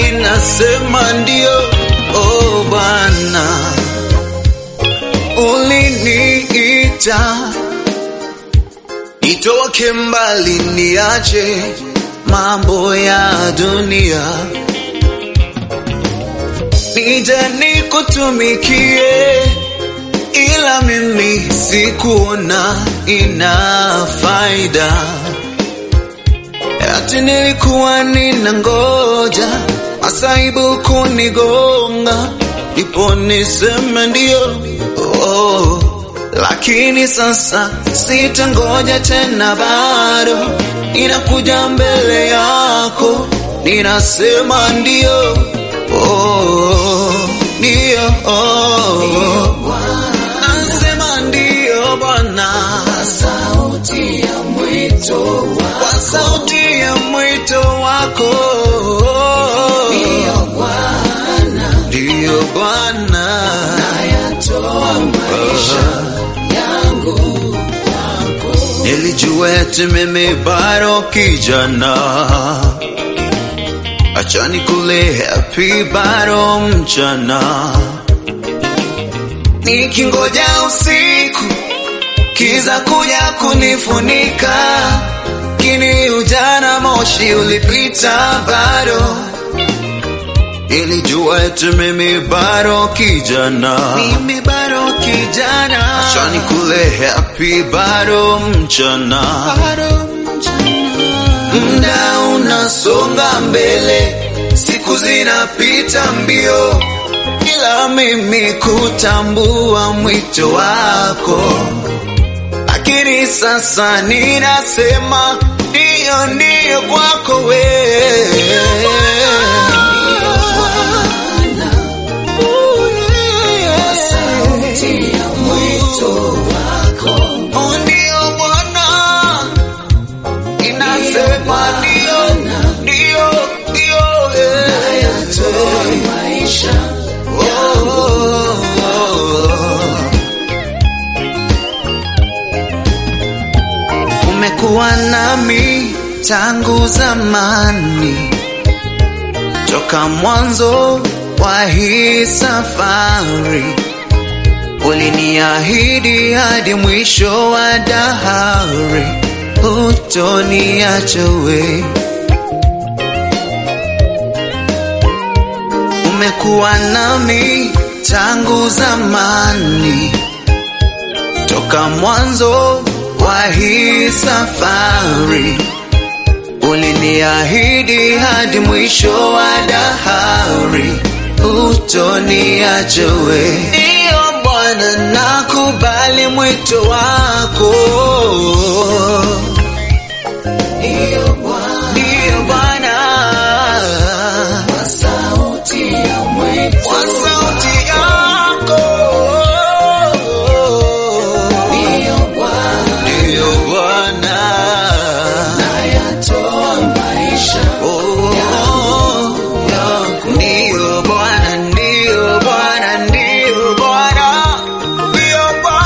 ninasema ndio. Oh Bwana, uliniita nitoke mbali, niache mambo ya dunia, nije nikutumikie, ila mimi sikuona ina faida ati nilikuwa nina ngoja masaibu kunigonga ndipo niseme ndio oh. Lakini sasa sitangoja tena, bado ninakuja mbele yako, ninasema ndio oh. Ndio oh. Nasema ndio Bwana, sauti ya mwito kwa wako sauti ya mwito wako ndiyo Bwana, Ndiyo Bwana, nayatoa maisha yangu kwako. nilijua eti mimi bado kijana, acha nikule happy bado mchana, nikingoja usiku kiza kuja kunifunika, kini ujana moshi ulipita bado Nilijua eti mimi bado kijana, mimi bado kijana, acha nikule happy bado mchana, muda unasonga mbele, siku zinapita mbio, ila mimi kutambua mwito wako, lakini sasa ninasema ndio, ndio kwako wewe Sauti ya mwito wako Oh, ndio Bwana, inasema ndio, ndio, ndio, eh. nayatoa maisha Oh, oh, oh. Umekuwa nami tangu zamani, toka mwanzo wa hii safari uliniahidi hadi mwisho wa dahari, hutoniacha we. Umekuwa nami tangu zamani, toka mwanzo wa hii safari uliniahidi hadi mwisho wa dahari, hutoniacha we. Ndiyo Bwana, nakubali mwito wako. ndiyo Bwana, Ndiyo Bwana, kwa sauti ya mwito kwa sauti yako. ndiyo Bwana, Ndiyo Bwana, nayatoa maisha oh, ndiyo Bwana, ndiyo Bwana, ndiyo Bwana, ndiyo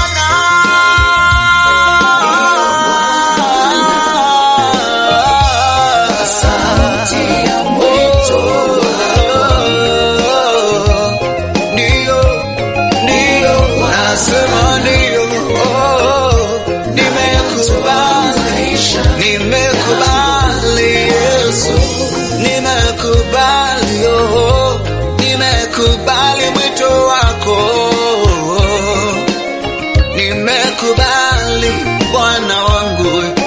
Bwana. sauti ya mwito Ndio, ndio, nasema ndio, oh, nimekubali, maisha nimekubali Yesu, nimekubali, oh, nimekubali mwito wako, nimekubali Bwana wangu,